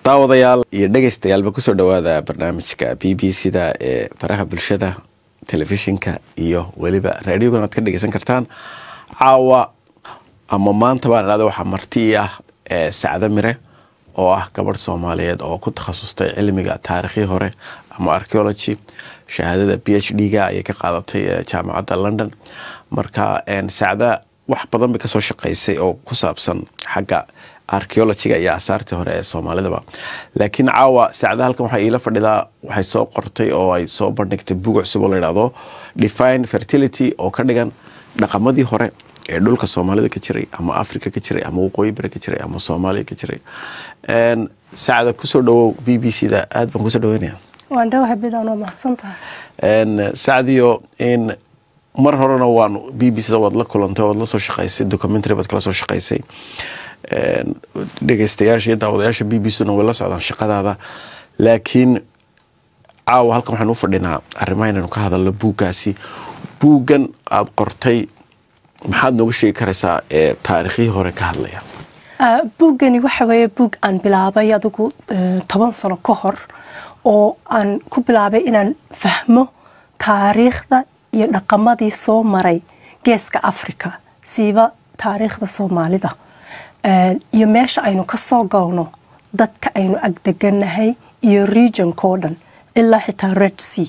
daawadayaal iyo dhegeystayaalba kusoo dhawaada barnaamijka b b c da ee faraha bulshada telefishinka iyo weliba raadiogan aad ka dhegeysan kartaan caawa ama maanta baan idhahda waxaa marti ah sacdo mire oo ah gabadh soomaaliyeed oo ku takhasustay cilmiga taarikhii hore ama archeology shahaadada b h d ga ayay ka qaadatay jaamacadda london marka sacda wax badan bay kasoo shaqeysay oo ku saabsan xagga archeologyga iyo asaartii hore ee soomaalidaba laakiin caawa sacda halkan waxaa iila fadhidaa waxay soo qortay oo ay soo bandhigtay bug cusub oo layidhahdo define fertility oo ka dhigan dhaqamadii hore ee dhulka soomaalida ka jiray ama africa ka jiray ama waqooyi bari ka jiray ama soomaaliya ka jiray sacda kusoo dhawow b b c da aad baan kusoo dhaweynaya waan dhawahay bidaan waa mahadsantahay sacdiyo in mar horena waan b b c da waad la kulantay waad la soo shaqaysay documentary baad kala soo shaqaysay dhegeystayaasha iyo daawadayaasha b b c na way la socdaan shaqadaada laakiin caawa halkan waxaan u fadhinaa arrimaha inaynu ka hadalno buuggaasi buuggan aada qortay maxaad nooga sheegi karaysaa ee taarikhihii hore ka hadlaya buuggani waxa weeye buug aan bilaabay adigu toban sano ka hor oo aan ku bilaabay inaan fahmo taariikhda iyo dhaqamadii soo maray geeska africa siiba taariikhda soomaalida iyo meesha aynu ka soo galno dadka aynu agdeganahay iyo regionkao dhan ilaa xitaa red sea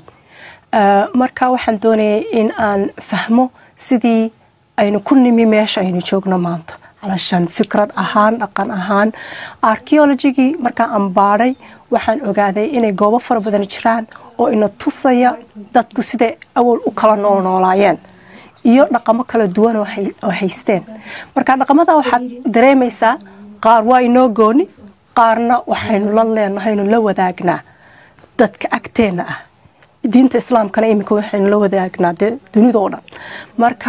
marka waxaan doonayay in aan fahmo sidii aynu ku nimi meesha aynu joogno maanta calashaan fikrad ahaan dhaqan ahaan archeologigii markaa aan baadhay waxaan ogaaday inay goobo fara badan jiraan oo ina tusaya dadku siday awal u kala noolnoolaayeen iyo dhaqamo kala duwan oo haysteen marka dhaqamada waxaad dareemaysaa qaar waa inoo gooni qaarna waxaynu la leenahaynu la wadaagnaa dadka agteenna ah diinta islaamkana iminka waxaynu la wadaagnaa dee dunidao dhan marka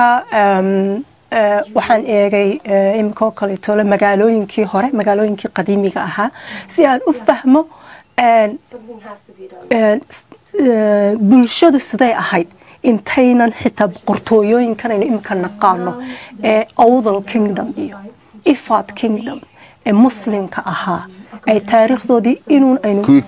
waxaan eegay iminkoo kaleetole magaalooyinkii hore magaalooyinkii qadiimiga ahaa si aan u fahmo bulshadu siday ahayd intaynan xitaa boqortooyooyinkanaynu iminka naqaano ee owdal kingdom iyo ifad kingdom ee muslimka ahaa ay taariikhdoodii inuun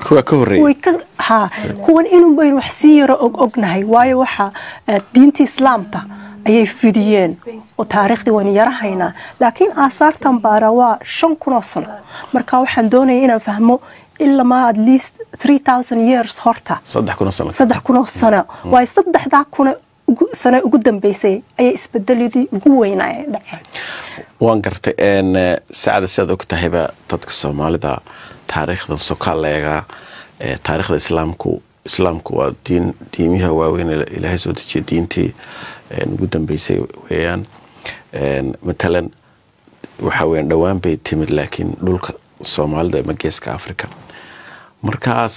kuwan inuun baynu wax sii yaro og ognahay waayo waxa diinta islaamta ayay fidiyeen oo taariikhdii waynu yarahaynaa laakiin aasaartan baara waa shan kunoo sano marka waxaan doonaya inaan fahmo ilamaa at least three thousand years horta saddex kunoo sano saddex kunoo sano waayo saddexdaa kuna sano ugu dambeysay ayay isbedeladii ugu weynaa ee dhaceen waan gartay sacda sidaad og tahayba dadka soomaalida taariikhdan sokaaleega taariikhda islaamku islaamku waa diin diimiha waaweyn ilaahay soo dejiya diintii ugu dambeysay weeyaan matalan waxa weyan dhowaan bay timid laakiin dhulka soomaalida ama geeska africa markaas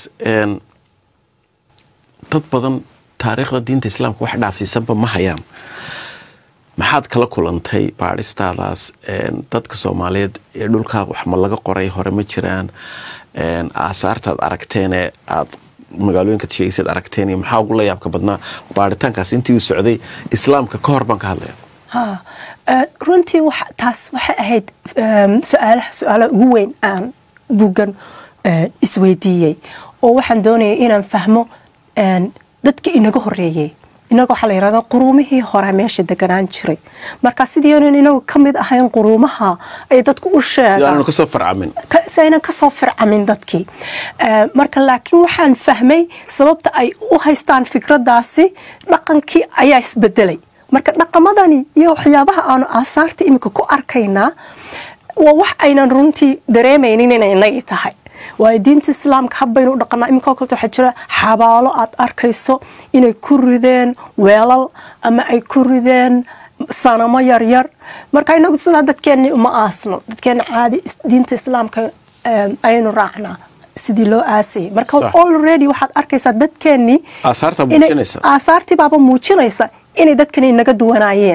dad badan taariikhda diinta islaamka wax dhaafsiisanba ma hayaan maxaad kala kulantay baadhistaadaas dadka soomaaliyeed ee dhulkaa wax ma laga qoray hore ma jiraan aasaartaad aragteenee aad magaalooyinkaad sheegaysaad aragteen iyo maxaa ugu la yaabka badnaa baaritaankaas intii uu socday islaamka ka hor baan ka hadlaya runtii taas waxay ahayd su-aalaha su-aalaha ugu weyn aan buuggan isweydiiyey oo waxaan doonayay inaan fahmo dadkii inaga horeeyey inaga waxaa la yirahdaa quruumihii hore meesha deganaan jiray marka sidii aynan inagu ka mid ahayn quruumaha ay dadku u sheegaan kasoo farcamin si aynan kasoo fircamin dadkii marka laakiin waxaan fahmay sababta ay u haystaan fikradaasi dhaqankii ayaa isbedelay marka dhaqamadani iyo waxyaabaha aanu aasaarta iminka ku arkaynaa waa wax aynan runtii dareemaynin inay inagii tahay waayo diinta islaamka habbaynu u dhaqanaa iminka kaleto waxaa jira xabaalo aad arkayso inay ku rideen weelal ama ay ku rideen sanamo yaryar marka inagu sidaa dadkeenni uma aasno dadkeenna caadi diinta islaamka ayaynu raacnaa sidii loo aasayay marka already waxaad arkaysaa dadkeennii aasaartii baaba muujinaysa inay dadkani inaga duwanaayeen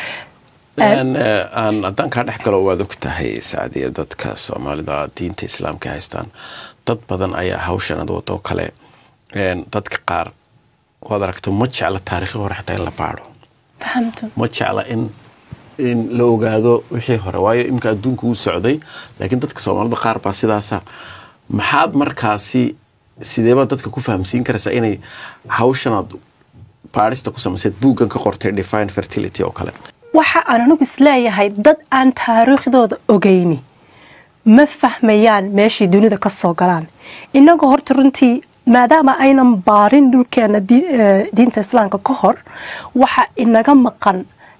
haddaan kaa dhex galo waad og tahay sacdiya dadka soomaalida diinta islaamka haystaan dad badan ayaa hawshan ad wado kale dadka qaar waad aragto ma jecla taariikhi hore xataa in la baadho ma jecla in in la ogaado wixii hore waayo iminka adduunka uu socday laakiin dadka soomaalida qaar baa sidaasa maxaad markaasi sideebaad dadka ku fahamsiin karaysaa inay hawshanaad baadhista ku samayseed buuggan ka qortay define fertility oo kale waxa aan anigu isleeyahay dad aan taariikhdooda ogeyni ma fahmayaan meeshay dunida ka soo galaan inagoo horta runtii maadaama aynan baarin dhulkeena diinta islaamka ka hor waxa inaga maqan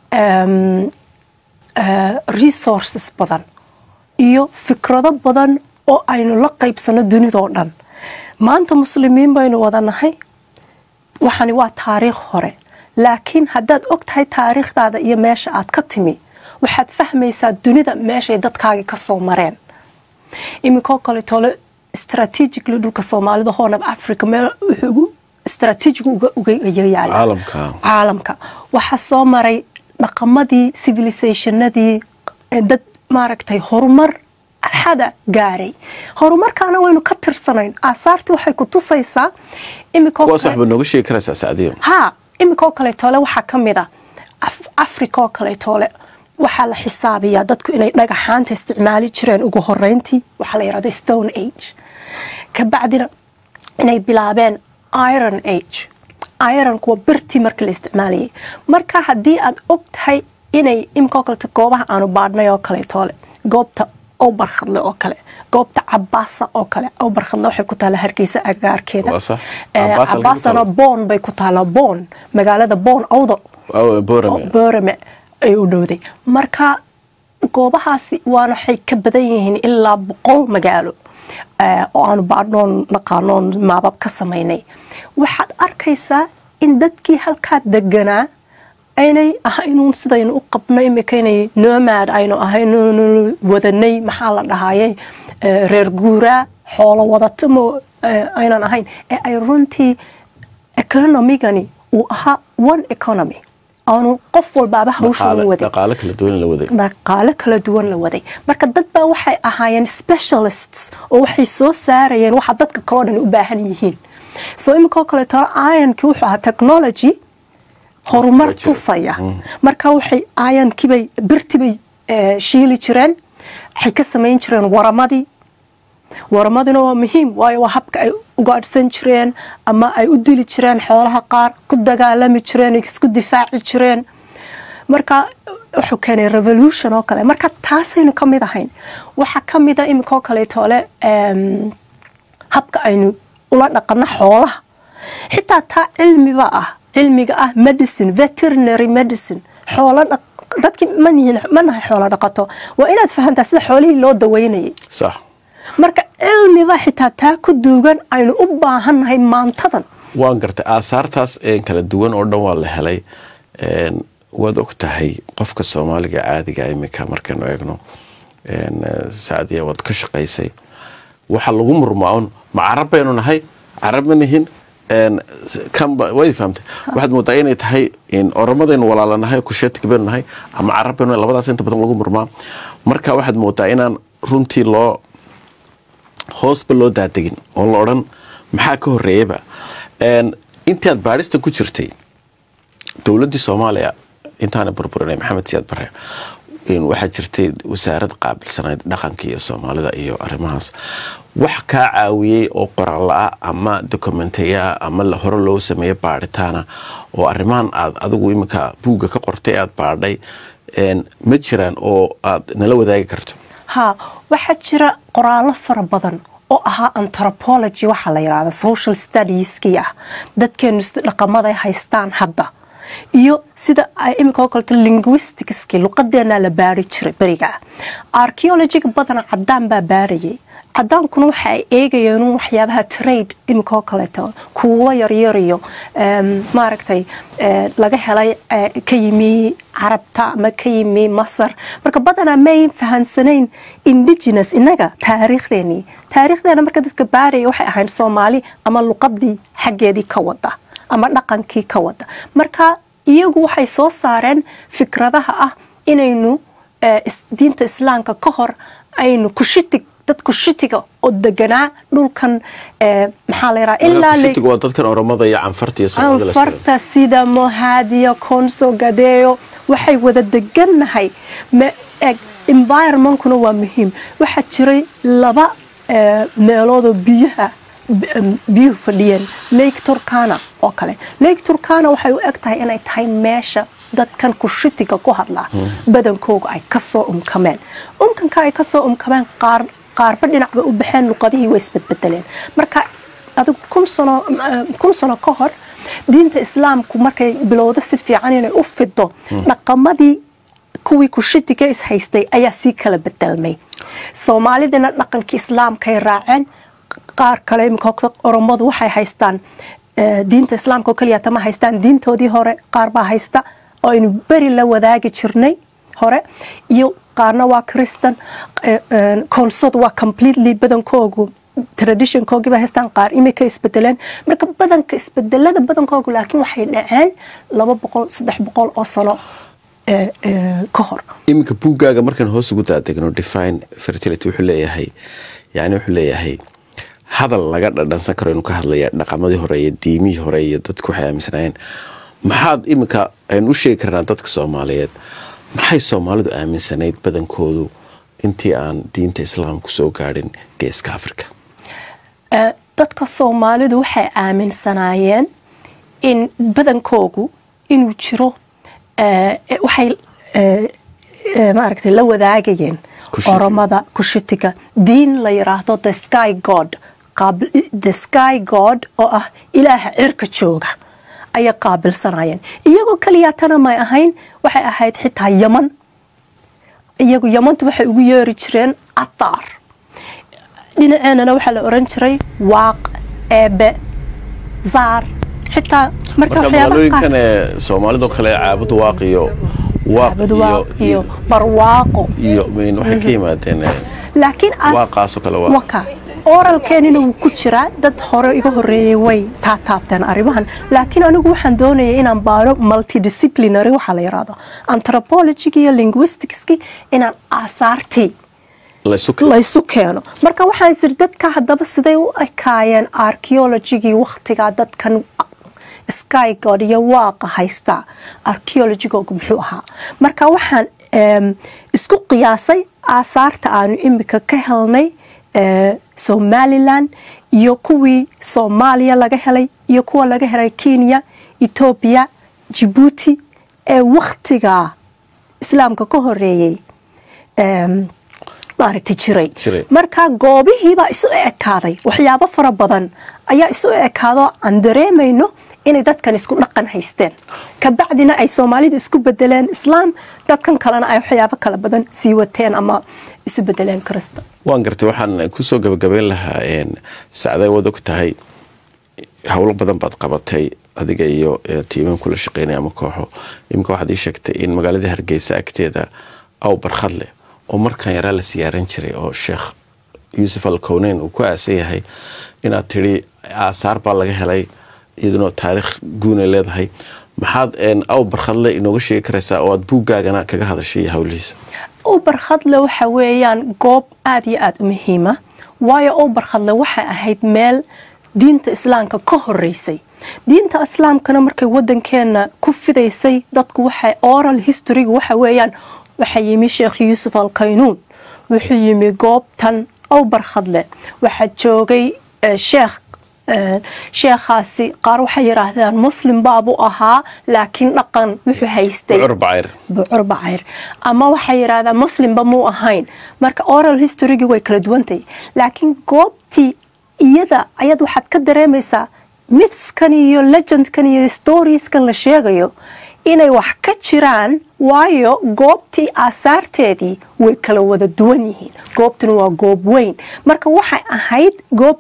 resources badan iyo fikrado badan oo aynu la qaybsano dunidoo dhan maanta muslimiin baynu wada nahay waxani waa taariikh hore laakiin haddaad og tahay taariikhdaada iyo meesha aad ka timi waxaad fahmaysaa dunida meeshay dadkaagii ka soo mareen iminkoo kaleetole strategically dhulka soomaalida horn of africa meel wuxuu strategiga uga yaala caalamka waxaa soo maray dhaqamadii civilizationadii dad maaragtay horumar xada gaaray horumarkaana waynu ka tirsanayn aasaartii waxay ku tusaysaa kuwaas waxba nooga sheegi karaysaa sacdiyo ha iminkoo kaleetoole waxaa ka mid a africa oo kaleetoole waxaa la xisaabiyaa dadku inay dhagaxaanta isticmaali jireen ugu horeyntii waxaa la yidhahda stone age kabacdina inay bilaabeen iron age ironku waa birtii markii la isticmaalayay marka haddii aad og tahay inay iminkoo kaleeto goobaha aanu baadhnay oo kaleetoole goobta barkhadle oo kale goobta cabaasa oo kale barkhadle waxay ku taala hargeysa agaarkeeda cabaasana boon bay ku taala boon magaalada boon awdo boorame ay u dhowday marka goobahaasi waana waxay ka badan yihiin ilaa boqol magaalo oo aanu baadhnoon naqaanoon maabab ka samaynay waxaad arkaysaa in dadkii halkaa deganaa aynay ahaynuun sidaynu u qabno imika inay nomad aynu ahayn wadanay maxaa la dhahaye reer guuraa xoolo wadatamo aynan ahayn ee ay runtii economigani uu ahaa one economy aanu qof walbaaba hawshan waday dhaqaalo kala duwan la waday marka dad baa waxay ahaayeen specialists oo waxay soo saarayeen waxa dadka kaloo dhan u baahan yihiin soo iminkoo kaleeto ironkii wuxuu ahaa technology horumar tusaya marka waxay aayankibay birtibay shiili jireen waxay ka samayn jireen waramadii waramadina waa muhiim waayo waa habka ay ugaadhsan jireen ama ay u dili jireen xoolaha qaar ku dagaalami jireen isku difaaci jireen marka wuxuu keenay revolution oo kale marka taasaynu ka mid ahayn waxaa ka mida iminkoo kaleetoole habka aynu ula dhaqano xoolaha xitaa taa cilmiba ah cilmiga ah medicine veterinary medicine xoolo dadkii ma nahay xoolo dhaqato waa inaad fahamtaa sida xoolihii loo daweynayay sax marka cilmiba xitaa taa ku duugan aynu u baahannahay maantadan waan gartay aasaartaas kala duwan oo dhan waa la helay waad og tahay qofka soomaaliga caadiga iminka markaynu eegno sacdiya waad ka shaqaysay waxa lagu murmaa un ma carab baynu nahay carab ma nihin way fahamtay waxaad moodaa inay tahay oromadaynu walaalanahay kusheetig baynu nahay ama carab baynu labadaas inta badan lagu murmaa marka waxaad moodaa inaan runtii loo hoosba loo daadegin oo la odhan maxaa ka horeeyaba intii aad baadhistan ku jirtay dowladdii soomaaliya intaana burburinay maxamed siyaad bare waxaa jirtay wasaarad qaabilsanayd dhaqanka iyo soomaalida iyo arrimahaas wax kaa caawiyey oo qoralla-a ama dokumenteyaa ama hore loo sameeyo baadhitaana oo arrimahan aad adigu iminka buugga ka qortay aad baadhay ma jiraan oo aad nala wadaagi karto ha waxaa jira qoraallo fara badan oo ahaa anthropology waxaa la yidhahda social studieski ah dadkeenu sida dhaqamaday haystaan hadda iyo sida ay iminka oo kaleto linguisticski luqadeenaa la baari jiray berigaa archeologiga badana cadaan baa baarayay cadaankuna waxa ay eegayeen waxyaabaha trade iminka oo kaleeto kuulo yaryariyo maaragtay laga helay ka yimi carabta ama ka yimi masar marka badanaa may fahansanayn indigenous inaga taariikhdeenii taariikhdeena marka dadka baaraya waxay ahayn soomaali ama luqadii xaggeedii ka wada ama dhaqankii ka wada marka iyagu waxay soo saareen fikradaha ah inaynu diinta islaamka ka hor aynu kushitig dad kushitiga oo deganaa dhulkan maxaa la yidhaha ilaa waa dadkan oromada iyo canfarta iyo canfarta sida mohaadiya konso gadeeyo waxay wada degannahay eg environmentkuna waa muhiim waxaa jiray laba eh, meeloodoo biyaha b- em, biyuhu fadhiyeen lake turkana oo kale lake turkana waxay u eg tahay inay tahay meesha dadkan kushitiga ku hadlaa badankooga ay kasoo umkameen umkanka ay kasoo umkameen qaar qaarba dhinacba u baxeen luqadihii way isbedbedeleen marka adigu kun sano eh, kun sano ka hor diinta islaamku markay bilowdo si fiican inay u fido dhaqamadii kuwii kushitiga is haystay ayaa sii kala bedelmay soomaalidina dhaqankii islaamkay raaceen qaar kale imika oromadu waxay haystaan eh, diinta islaamka oo keliya tama haystaan diintoodii hore qaar baa haysta oo aynu beri la wadaagi jirnay hore iyo qaarna waa christan eh, eh, koonsod waa completely badankoogu traditionkoogii bay haystaan qaar imika isbedeleen marka badanka isbedelada badankoogu laakiin waxay dhaceen laba boqol saddex boqol oo sano eh, eh, ka hor iminka buuggaaga markaan hoos ugu daadegno define fertility wuxuu leeyahay yani wuxuu leeyahay hadal laga dhadhansan karo inuu ka hadlaya dhaqamadii hore iyo diimihii hore iyo dadku waxay aaminsanaayeen maxaad iminka aynu u sheegi karnaa dadka soomaaliyeed maxay soomaalidu aaminsanayd badankoodu intii aan diinta islaamku soo gaadhin geeska africa Eh, dadka soomaalidu waxay aaminsanaayeen in badankoogu inuu jiro eh, eh, waxay eh, eh, maaragtay la wadaagayeen Kushitiga. oromada kushitiga diin la yiraahdo the sky god qaab- the sky god oo ah ilaaha cirka jooga ayay qaabilsanayeen iyagoo keliyaatana may ahayn waxay ahayd xitaa yaman iyagu yamantu waxay ugu yeeri jireen ataar dhinaceenana waxaa la oran jiray waaq eebe zaar xitaa marka marka waxyaabaha magaalooyinkan qaar- ee soomaalidoo kale caabud waaq iyo waaq Caabud iyo waaq iyo barwaaqo iyo min waxay ka yimaadeen eh, laakiin as- Waaqaasoo kale waa. waka oralkeenina wuu ku jiraa dad hore iga horeeyay way taataabteen arrimahan laakiin anigu waxaan doonayay inaan baaro multidisciplinary waxaa la yiraahdo anthropology iyo linguisticski inaan aasaartii laysu ke- laysu keeno marka waxaan isiri dadka haddaba siday u ekaayeen archaeologigii wakhtigaa dadkan sky god iyo waaqa haysta archaeologigoogu muxuu ahaa marka waxaan em, isku qiyaasay aasaarta aanu imika ka helnay eh, somalilan iyo kuwii soomaaliya laga helay iyo kuwa laga helay kenya etoobiya jibuuti ee wakhtigaa islaamka ka horeeyey em, maaragtay jiray Jiray. marka goobihiibaa isu ekaaday waxyaabo fara badan ayaa isu ekaado aan dareemayno inay dadkan isku dhaqan haysteen kabacdina ay soomaalidu isku bedeleen islaam dadkan kalena ay waxyaabo kala badan sii wateen ama isu bedeleen krista waan gartay waxaan kusoo gabagabeyn lahaa een, sacday wad og tahay howlo badan baad qabatay adiga iyo eh, tiiman kula shaqeynaya ama kooxo iminka waxaad ii sheegtay in magaalada hargeysa agteeda aw barkhad leh oo markaan yaraa la siyaaran jiray oo sheekh yuusuf al kowneyn uu ku aasan yahay inaad tidhi aasaar baa laga helay iyaduna taariikh guunay leedahay maxaad een, aw barkhadle inooga sheegi karaysaa oo aad buuggaagana kaga hadashay howlihiisa u barkhadle waxa weeyaan goob aada iyo aada u muhiima waayo u barkhadle waxay ahayd meel diinta islaamka ka horeysay diinta islaamkana markay wadankeena ku fidaysay dadku waxay oral historyga waxa weeyaan waxaa yimi sheekh yuusuf alkaynuun wuxuu yimi goobtan ow barkhadle waxaa joogay eh, sheekh eh, sheekhaasi qaar waxay yidhaahdaan muslim baabu ahaa laakiin dhaqan wuxuu haystay bucur bacayr bucur bacayr ama waxay yidhaahdaan muslimba muu ahayn marka oral historygii way kala duwantahay laakiin goobtii iyada ayaad waxaad ka dareemaysaa mythskan iyo legendkan iyo storieskan la sheegayo inay wax ka jiraan waayo goobtii aasaarteedii way kala wada duwan yihiin goobtuna waa goob weyn marka waxay ahayd goob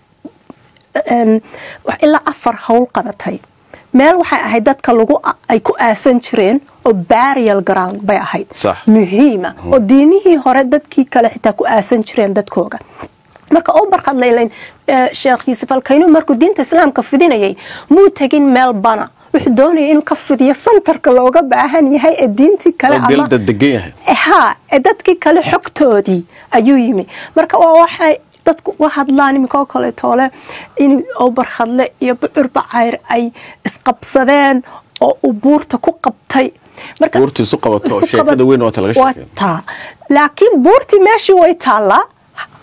een, wax ilaa afar howl qabatay meel waxay ahayd dadka lagu ay ku aasan jireen oo burial ground bay ahayd Sax. muhiima oo diimihii hore dadkii kale xitaa ku aasan jireen dadkooga marka u barqad laylayn eh, sheekh yuusuf alkaynuun markuu diinta islaamka fidinayay muu tegin meel bana wuxuu doonaya inuu ka fidiyo santarka looga baahan yahay ee diintii kale oo ama beelda degan yahay ha ee dadkii kale xogtoodii ayuu yimi marka waa waxay dadku u hadlaan iminkoo kale toole in obarkhadle iyo bucur bacayr ay isqabsadeen oo uu buurta ku qabtay marka buurta isu qabato oo isu sheekada qabat- weyn waata laga waa sheekeeyo taa laakiin buurtii meeshii way taallaa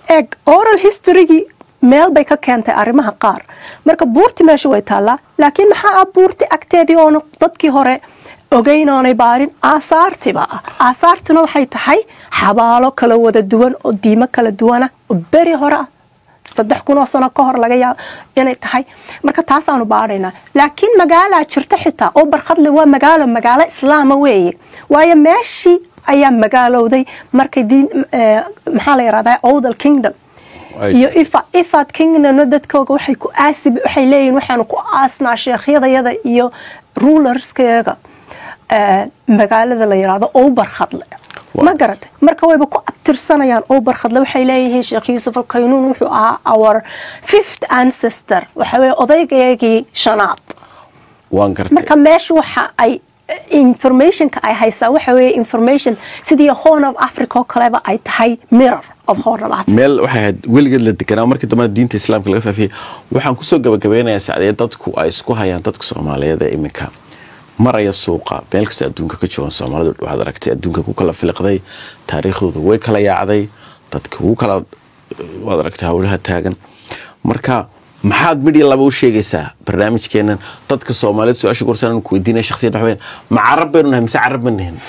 eg oral historygii meel bay ka keentay arrimaha qaar marka buurti meesha way taallaa laakiin maxaa ah buurti agteedii oona dadkii hore ogeyn oonay baarin aasaartiba ah aasaartuna waxay tahay xabaalo kala wada duwan oo diimo kala duwana oo beri hore ah saddex kun oo sano ka hor laga yaabo inay tahay marka taasaanu baadhaynaa laakiin magaalaa jirta xitaa oo barkhadle waa magaalo magaalo islaama weeye waayo meeshii ayaa magaalowday markay diin maxaa la yirahdaa oldal kingdom iyo ifad kingdomna dadkooga waxay ku aasi waxay leeyihin waxaanu ku aasnaa sheekhyadayada iyo rulerskeega magaalada la yirahdo oo barkhadle ma garatay marka wayba ku abtirsanayaan oo barkhadle waxay leeyihiin sheekh yuusuf alkaynuun wuxuu ahaa our fifth ancestor waxa weye odaygeegii shanaad waan gartay marka meesha waxa ay informationka ay haysaa waxa weeye information sidii horn of africa oo kaleba ay tahay mirror of horn of africa meel waxay ahayd weligeed la deganaa markii dambena diinta islaamka laga faafiyey waxaan kusoo gabagabeynayaa sacdee dadku ay isku hayaan dadka soomaaliyeed ee iminka maraya suuqa meel kasta adduunka ka joogan soomaalidu waxaad aragtay adduunka ku kala filiqday taariikhdooda way kala yaacday dadka ugu kala waad aragtay howlaha taagan marka maxaad midya laba u sheegaysaa barnaamijkeenan dadka soomaaliyeed su-aasha gorsan ku weydiinaya shakhsiyad waxweyn ma carab baynu nahay mise carab ma nihin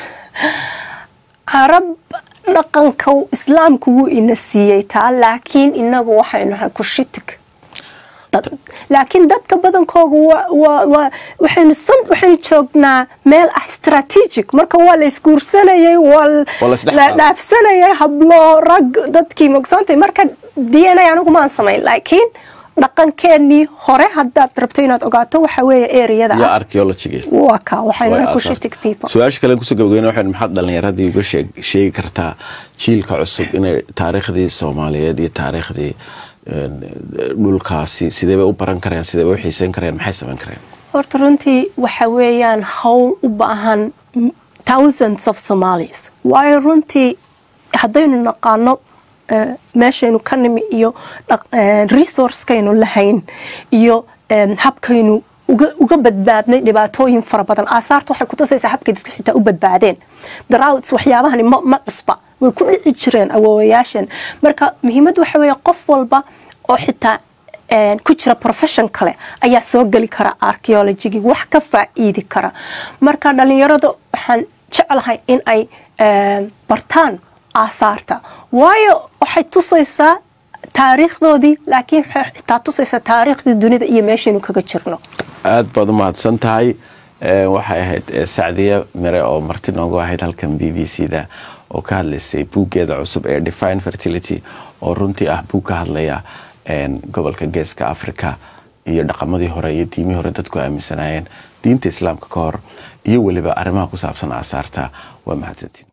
carab dhaqanka islaamku wuu ina siiyey taa laakiin inagu waxaynu nahay kushitig laakiin dadka badankooga waxaynu joognaa meel ah strategic marka waa la isguursanayay waa la dhaafsanayay hablo rag dadkii mogsantay marka d n a anigu maan samayn laakiin dhaqankeenii hore hadaad rabto inaad ogaato waxa weeye ereyada yaa archaeology waa ka waxaynu kushitig people su-aasha kale kusoo gabageyna waxaynu maxaad dhalinyaradii uga sheegi kartaa jiilka cusub inay taariikhdii soomaaliyeed iyo taariikhdii dhulkaasi sidee bay u baran kareen sidee bay u xiiseyn kareen maxay samayn kareen horta runtii waxa weeyaan howl u baahan thousands of somalis waayo runtii haddaynu naqaano meeshaynu ka nimi iyo resourcekaynu lahayn iyo habkaynu uga badbaadnay dhibaatooyin fara badan aasaarta waxay kutusaysaa habkay dadku xitaa u badbaadeen droughts waxyaabahani ma cusba way ku dhici jireen awoowayaashan marka muhiimad waxa weeye qof walba oo xitaa ku jira profession kale ayaa soo geli kara archaeologigii wax ka faa'iidi kara marka dhalinyarada waxaan jeclahay in ay bartaan aasaarta waayo waxay tusaysaa taariikhdoodii laakiin waxay xitaa tusaysaa taariikhdii dunida iyo meeshaynu kaga jirno aad baad u mahadsan tahay waxay ahayd sacdiya mire oo marti noogu ahayd halkan b b c da oo ka hadlaysay buuggeeda cusub ee define fertility oo runtii ah buug ka hadlaya gobolka geeska africa iyo dhaqamadii hore iyo diimihii hore dadku aaminsanaayeen diinta islaamka ka hor iyo weliba arrimaha ku saabsan aasaarta waa mahadsantiin